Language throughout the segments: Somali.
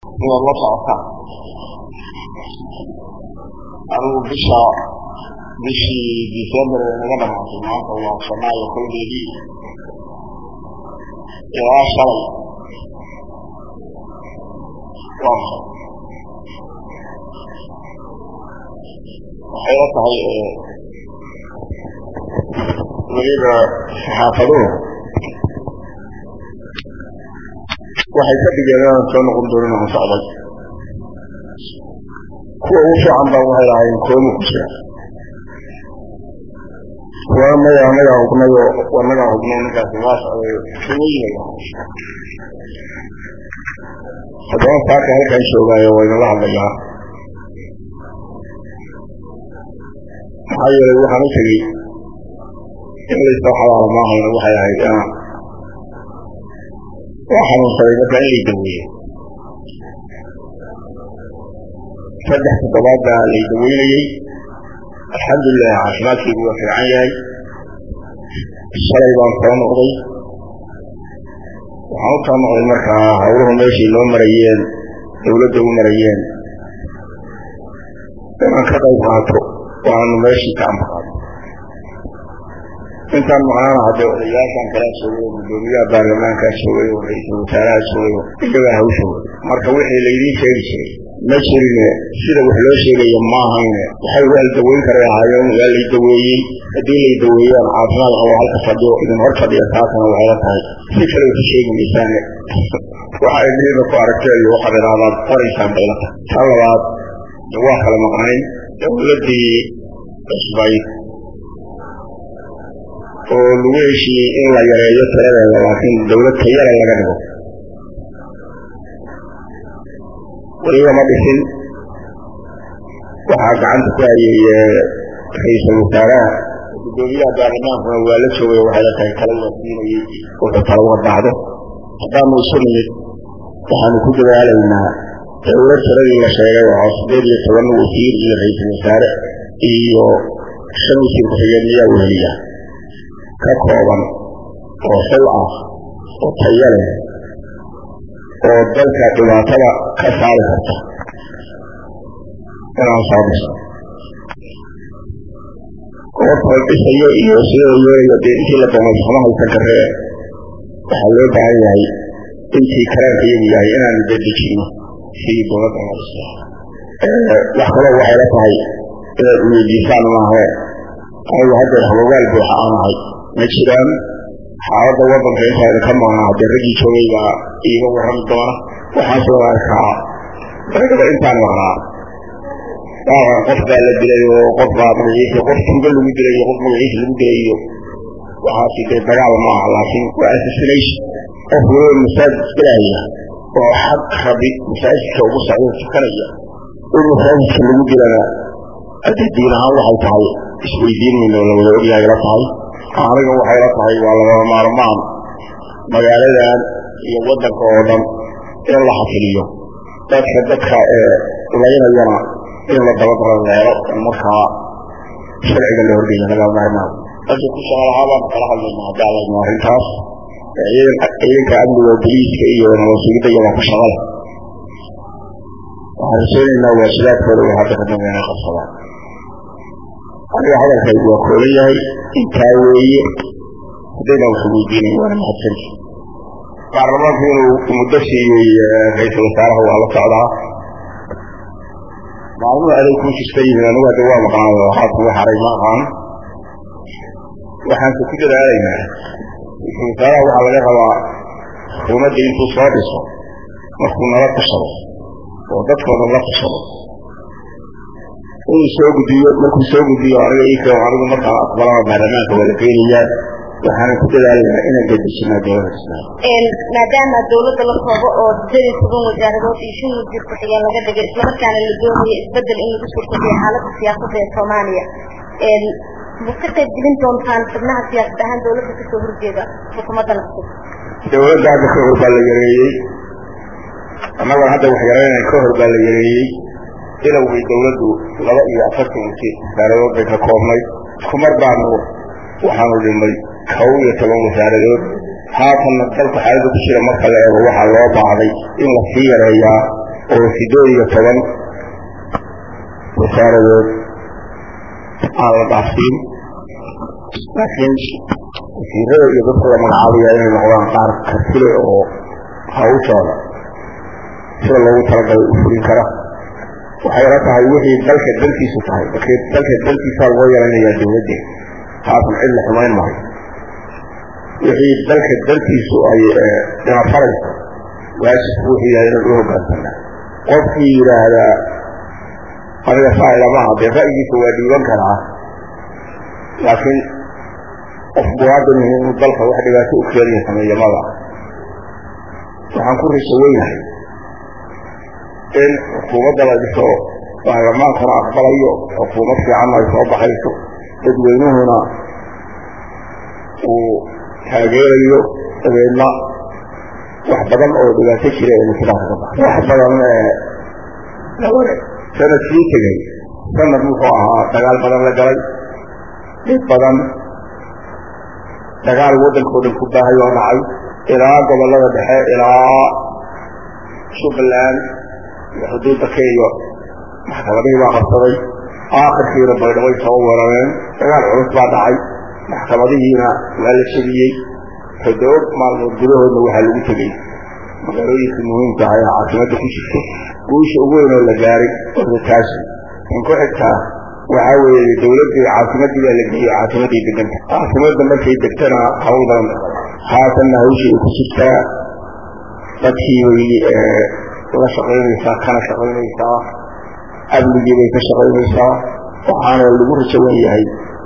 inaad la socotaan anigu bisha bishii december ee naga dhamaatay maanta waa janaayo koldeedii ilaa shalay waa maxay waxay la tahay weliba saxaafaduhu waxay ka dhigeen inaan soo noqon doonin aan socday kuwa ugu fiican baa waxay lahaayeen koomu ku jira kuwa maya anagaa hubnayo anagaa hubnay ninkaasi waa socday kuweyna haddana saaka halkan joogaayo waa inala hadlayaa maxaa yeelay waxaan u tegey in laysa xalaala maahayna waxay ahayd inaan waa xanuunsaday marka in lay daweeyo saddex toddobaad baa lay daweynayey alxamdulilah caafimaadkaygu waa fiican yahay shalay baan soo noqday waxaan u soo noqday markaa hawluhu meeshay noo marayeen dawladda u marayeen inaan ka qayb qaato waanu meeshii ka anfaqaado intaan maqnaana haddee odayaashaan kalaa joogay oo guddoomiyaha baarlamaankaa joogay oo ra-iisul wasaaraha joogay oo iyagaa hawsha way marka wixii laydiin sheegi jiray ma jirine sida wax loo sheegaya ma ahayne waxay waa la daweyn karay ahaayeen waa lay daweeyey haddii lay daweeyaan caafimaad qabo halka fadhiyo idin hor fadhiya taasana waxay la tahay si kale ku sheegi maysaane waxa ay midina ku aragteen iyo waxaad idhahdaad qoraysaan bay la tahay ta labaad waa kala maqnayn dawladdii cusbayd oo lagu heshiiyey in la yareeyo tiradeeda laakiin dawlad tayala laga dhigo weliba ma dhisin waxaa gacanta ku hayay ra-iisul wasaaraha guddoomiyaha baarlamaankuna waa la joogay waxay la tahay kala wasiinayey wuxuu kala uga baxdo haddaanu isu nimid waxaanu ku dadaalaynaa dawlad tiradii la sheegay oo sideed iyo toban wasiir iyo ra-iisul wasaare iyo shan wasiir ku-xigeen miyaa weheliya ka kooban oo xil ah oo tayo leh oo dalka dhibaatada ka saari karta inaan soo dhiso goobta dhisayo iyo sida yeelayo dee intii la doonay sama haysan karee waxaa loo baahan yahay intii karaanka iyagu yahay inaanu dedejino sidii dowladda loo dhiso wax kaloo waxay la tahay inaad weydiisaan maahe anigu haddeer hawagaal buuxa aan ahay ma jiraan xaaladda waddanka intaayna ka maqnaa haddee raggii joogay baa iiga warrami doona waxaasoo arkaa ragaba intaan maqnaa waawan qof baa la dilay oo qof baa magaciisa qof tuuga lagu dilay iyo qof magaciisa lagu dilay iyo waxaasi dee dagaal ma aha laakiin waa assassination qof waliba masaajid isgalahaya oo xaq rabi masaajidka ugu socdo tukanaya in masaajidka lagu dilana haddii diin ahaan waxay tahay isweydiin mayno la wada ogyahay la tahay aniga waxay la tahay waa lagama maarmaan magaaladan iyo waddanka oo dhan in la xafiliyo dadka dadka ee laynayana in la dabadaro leelo oo markaa sharciga la horgeeya lagama maarmaan dadka ku shaqalahaa baan kala hadlayna haddaa layno arrintaas ciidanka amniga boliiska iyo nabadsuugidda iyabaa ku shaqale waxaan rajaynaynaa waajibaadkooda way hadda ka dambe inay qabsadaan aniga hadalkaygu waa kooban yahay intaa weeye haddayna wax weydiinayn waana mahadsanti baarlamaanku inuu muddo siiyey ra-iisul wasaaraha waa la socdaa maalmuhu aday kuu jirta yihiin anigu hadda waa maqnaado haatan wax haray ma aqaan waxaanse ku dadaalaynaa ra-iisul wasaaraha waxaa laga rabaa xukuumadda intuu soo dhiso markuu nala tashado oo dadkooda la tashado inuu soo gudbiyo markuu soo gudbiyo aniga iko anigu markaan aqbalana baarlamaanka waa la geynayaa waxaana ku dadaalaynaa inaan dedejinaa dowladda islaam maadaama dawladda la koobo oo sidii toban wasaaradood iyo shan wasiir ku-xigeen laga dhigay islamarkaana la doonayo isbedel in lagu suurtabiyo xaaladda siyaasadda ee soomaaliya ma ka qayb gelin doontaan xubnaha siyaasad ahaan dawladda kasoo horjeeda xukuumaddan cusub dawladda hadda ka hor baa la yareeyey annagoon hadda wax yaraynay ka hor baa la yareeyey ilowgay dawladdu laba iyo afartan wasiir wasaaradood bay ka koobnay kumar baanu waxaanu dhimay kow iyo toban wasaaradood haatanna dalka xaalada ku jira marka la eego waxaa loo baahday in la sii yareeyaa oo sideed iyo toban wasaaradood aan la dhaafsiin laakiin wasiirada iyo dadka la magacaabaya inay noqdaan qaar kartile oo hawshooda sida loogu talagalay u fulin kara waxay la tahay wixii dalka dantiisu tahay markii dalka dantiisaa loo yaranayaa dawladde taasan cid la xumayn maayo wixii dalka dantiisu ay dhinafarayso waajibku wuxuu yahay inaan u hogaansanaa qofkii yidhaahdaa aniga saa ilamaha dee ra'yigiisa waa dhiiban karaa laakiin qof muwaadin inuu dalka wax dhibaato u keenaya sameeyamada waxaan ku riso weynahay in xukuumadda la dhiso baarlamaankana aqbalayo xukuumad fiicanna ay soo baxayso dadweynuhuna uu taageerayo dabeedna wax badan oo dhibaato jira ee masilaha ka baxa wax badan sanadkii tegey sanad wuxuu ahaa dagaal badan la galay dhib badan dagaal waddankao dhan ku baahay oo dhacay ilaa gobollada dhexe ilaa jubbaland iyo xuduudda kenya maxkamadihii baa qabsaday aakhirkiina baydhabo soo weerareen dagaal culus baa dhacay maxkamadihiina waa la jebiyey toddoba maalmood gudahoodna waxaa lagu tegey magaalooyinkii muhiimka ah ee caasimada ku jirto guusha ugu weyn oo la gaaray ortakaasi in ku xigtaa waxaa weeye dawladdii caasimadii baa la geeyey caasimadii deganta caasimadda markay degtana hawl badan haatanna hawshii ay ku jirtaa dadkii bay la shaqaynaysaa kana shaqaynaysaa amnigii bay ka shaqaynaysaa waxaana lagu rajawan yahay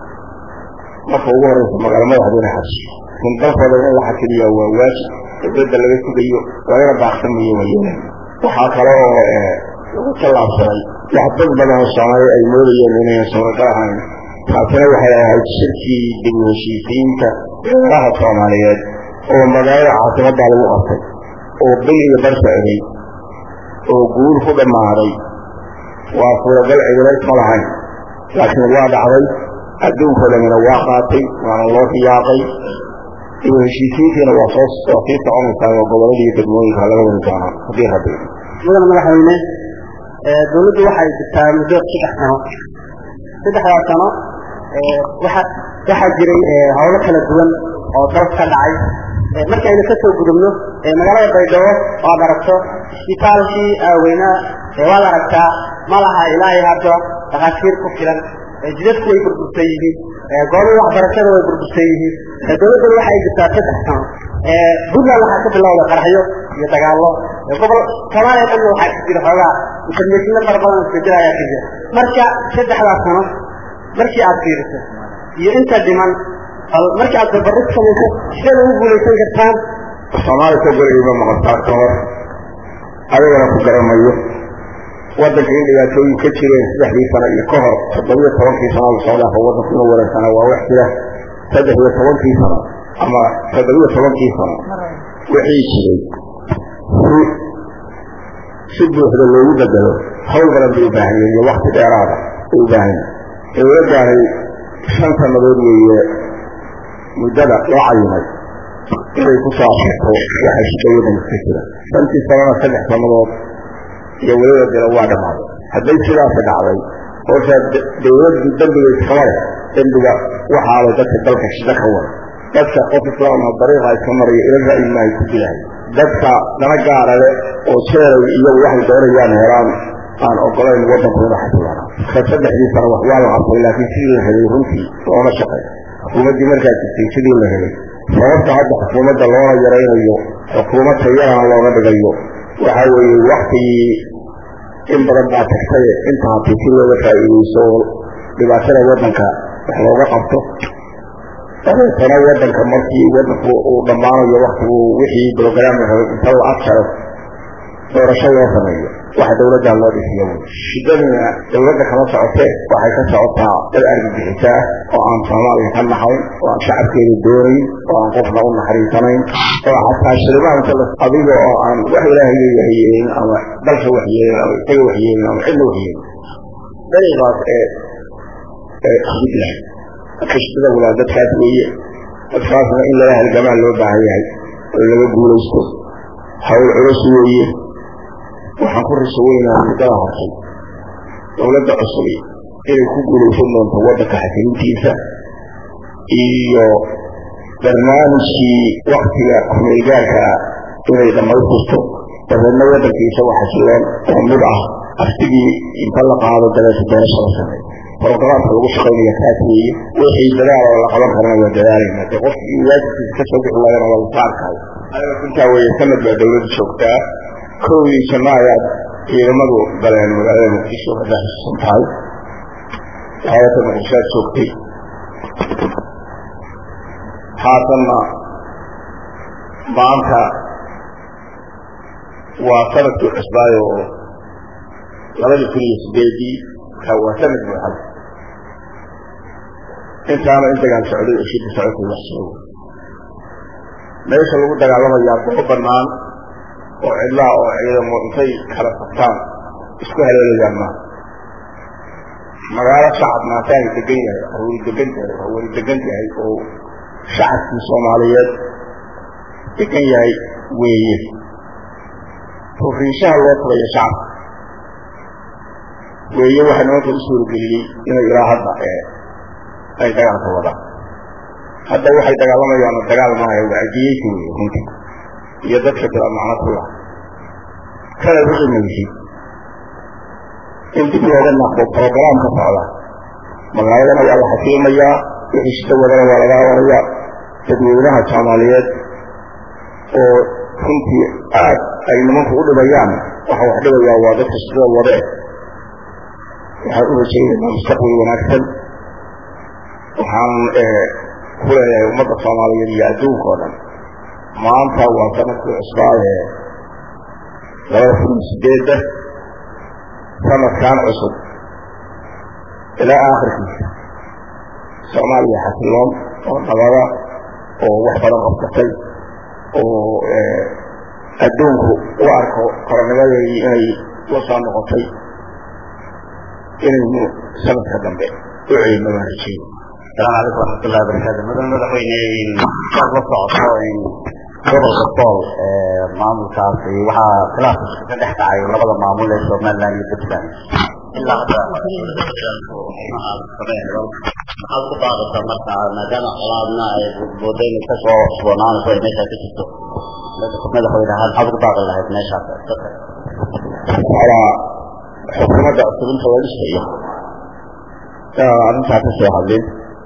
marka ugu horeysa magaalo madaxdina xajiyo in dalkooda in la xasiliyaa waa waajib dawladda laga sugayo lagana baaqsamayo waa yeelan waxaa kale oo lagu tallaabsaday wax dad badan oo soomaaliya ay moodayeen inayan suuragal ahayn taasina waxay ahayd shirkii dib u heshiisiinta beeraha soomaaliyeed oo magaalada caasimaddaa lagu qabtay oo bil iyo bar socday oo guul ku dhammaaday waa suuragal cidilays ma lahayn laakiin waa dhacday adduunkao dhamina waa qaatay waana loo riyaaqay dib u heshiisiintiina waa soo waa sii soconaysaa oo gobolada iyo degmooyinka laga wadi doonaa haddii rabbi mudana madaxweyne dawladdu waxay jirtaa muddo saddex sano saddexdaa sano waxa waxaa jiray howlo kala duwan oo dalka ka dhacay markii aynu kasoo gudubno magaalada baydhabo waad aragto isbitaalkii aaweynaa waad aragtaa ma laha ilaahay hadda dhakhaatiir ku filan jidadku way burbursan yihiin goobii waxbarashada way burbursan yihiin dawladduna waxay jirtaa saddex sano puntland waxaa ka bilowda qaraxyo iyo dagaallo gobol soomaaliya dhanna waxaa ka jira xoogaa informatiino fara badan isbedel ayaa ka jira marka saddexdaas sano markii aad fiiriso iyo inta dhiman bal markii aad barbaris samayso sideed ugu guulaysan kartaan soomaaliya ka gorayba maqaltaa ka hor adigana ku garamayo waddanka in dhibaatooyin ka jireen saddexdii sano iyo ka hor toddobiyo tobankii sano lasoo dhaafo waddanku inuu wareegsanaa waa wax jira saddex iyo tobankii sano ama toddobiyo tobankii sano wixii jiray si si buuxda loogu bedelo hawl badan bay u baahan yihin iyo wakti dheeraada bay u baahan yihin dawladdaani shan sannadood weeye muddada loo cayimay inay ku soo afurto waxay shida waddanka ka jira shantii sanona saddex sannadood iyo weliba dila waa dhammaaday hadday sidaasi dhacday horta dawladdu dembiga iskama leh dembiga waxaala dadka dalka shida ka wada dadka qof islaama dariiqa iska maraya ila ra'yi maahay ku dilahay dadka dana gaara leh oo jeeray iyagu waxay doonayaan helaan aan ogolayn waddanku ina xasilaana ka saddexdii sano wax waa la qabtay laakiin sidii la helay runtii looma shaqay xukuumaddii markaa jirtay sidii la helay sababta hadda xukuumadda loona yaraynayo xukuumad tayarana looga dhigayo waxa weeye waktigii in badan baa tagtay inta hatii si looga faa'iidayso oo dhibaatada waddanka wax looga qabto dabeetana waddanka markii waddanku uu dhammaanayo waktigu wixii brograam inta la adjaro doorasho loo sameeyo waxa dawladdaa loo dhisiya wy shidadina dawladda kama socotee waxay ka socotaa dad argagixisa ah oo aan soomaaliya ka naxayn oo aan shacabkeeda doonayn oo aan qofna u naxariisanayn oo xataa shilimaanka adiga oo aan wax ilaahay waxyeelin ama dalka waxyeelin ama isaga waxyeelin ama cidna waxyeelin dariiqaas ee ee isku dilahay marka shidada walaa dadkaas weeye dadkaasna in laga halgamaa loo baahan yahay oo laga guulaysto hawl culus weeye waxaan ku raso weynaa muddada hartay dowladda cusubi inay ku guulaysan doonto waddanka xasilintiisa iyo barnaamijkii waktiga kumeelgaarka inay dhammaystirto dabeedna waddankiisa waa xasiloon oo mid ah aftigii inta la qaado dabeeta doorasha la sameeyo brogaraamka lagu shaqaynaya kaas weeye wixii dadaal oo la qaban karana waa dadaalayna dee qofkii waajibkiisa ka soo bixi laagana waa la saarkaayo aniga runtaa weeye sanad baa dowladda joogtaa kowdii janno ayaad ciidamadu galeen magaalada muqdisho haddaa xusuusan tahay hayata muqdishoad joogtay haatanna maanta waa sanadkii cusbaayo oo labadii kun iyo sideedii waa sanad buuxad intaana in dagaal socday oo shida socotay wax sheego meesha lagu dagaalamayaa goob banaan oo cidlaa oo ciidamo intay kala sabtaan isku haleelayaan maa magaalo shacab maataani degan yahay aruuri degan yahay hawari degan yahay oo shacabkii soomaaliyeed degan yahay weeye ruriishaha loo tulayo shacabka weeye waxaa nimanka u suurageliyey inay ilaa hadda ay dagaalka wadaan hadda waxay dagaalamayaano dagaal maayo wacdiyeysi wey runtii iyo dadka bila macno ku laha kala wiximaysid in dib looga naqdo program ka socda magaaladana waa la xasiimayaa wixii shida wadana waa laga hadanayaa dadweynaha soomaaliyeed oo runtii aad ay nimanku u dhibayaan waxa wax dhibayaa waa dadka shidada wadee waxaan u rajaynaynaa mustaqbal wanaagsan waxaan ku leeyahay ummadda soomaaliyeed iyo adduunka oo dhan maanta waa sanadkii cusbaad ee labada kun iyo sideedda sanadkan cusub ilaa aakhirkiisa soomaaliya xasiloon oo nabada oo wax badan qabsatay oo adduunku u arko qoronimadeedii inay la soo noqotay inaynu sanadka dambe u celino baan rajeeyo asalaamu calaykum waraxmatullahi wabarakaatu mudan madaxweyne saad la socoto gobolka sool maamulkaasi waxaa khilaaf ka dhex dhacay labada maamul ee somaliland iyo puntland ilaa hadda maxaad ku baaqaysaa marka maadaama colaadna ay boodayna kasoo cusboonaanayso ay meeshaa ka jirto madaxweyne ahaan maxaad ku baaqi lahayd meeshaas alaa xukuumadda cusub inta la dhisayo arrintaa ka soo hadlin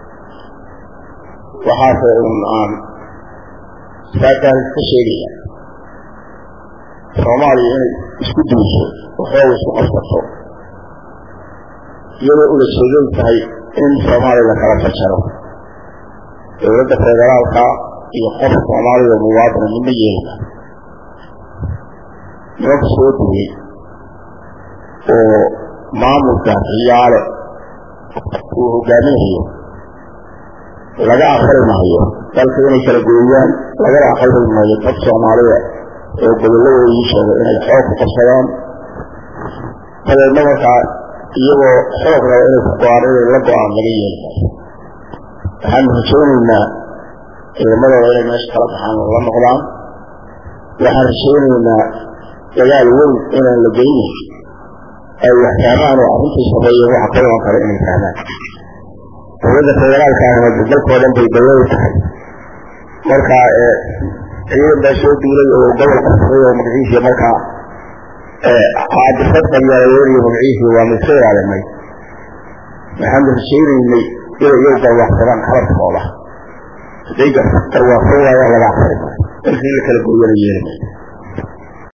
waxaase un aan saakaan iska sheegaya soomaaliya inay isku duuso waxooga isku qabsato iyadoo ulajeedadu tahay in soomaaliya la kala fajaro dowladda federaalka iyo qof soomaaliya oo muwaadina midna yeelina nimanka soo duway oo maamulka riyaale uu hogaaminayo laga aqbali maayo dalka inay kala gooyaan lagana aqbali maayo dad soomaalida oo gobolladoodii sheega inay xoog ku qabsadaan dabeedna markaa iyagoo xoog raba inay ku go-aan inay la go-aan laga yeeli maayo waxaanu rajaynaynaa ciidamadooda inay meesha kala baxaan oo la noqdaan waxaan rajaynaynaa dagaal weyn inaan la geynin ay wax fahmaan oo arrintii sameeye waxa ka iman kara inay fahmaan dowladda federaalka ahna dalkoo dhan bay dawladu tahay marka ciidan baa soo duulay oo gobol qabsaday oo magaciisii markaa caadifad qabyaaladooda magaciisii waa mayska ilaalinay waxaanu rajaynaynay inay iyagu garwaaqsadaan qalabkooda hadday garwaaqsan waayaan laga aqbali maayo dalkii la kala gooyana yeeli maayo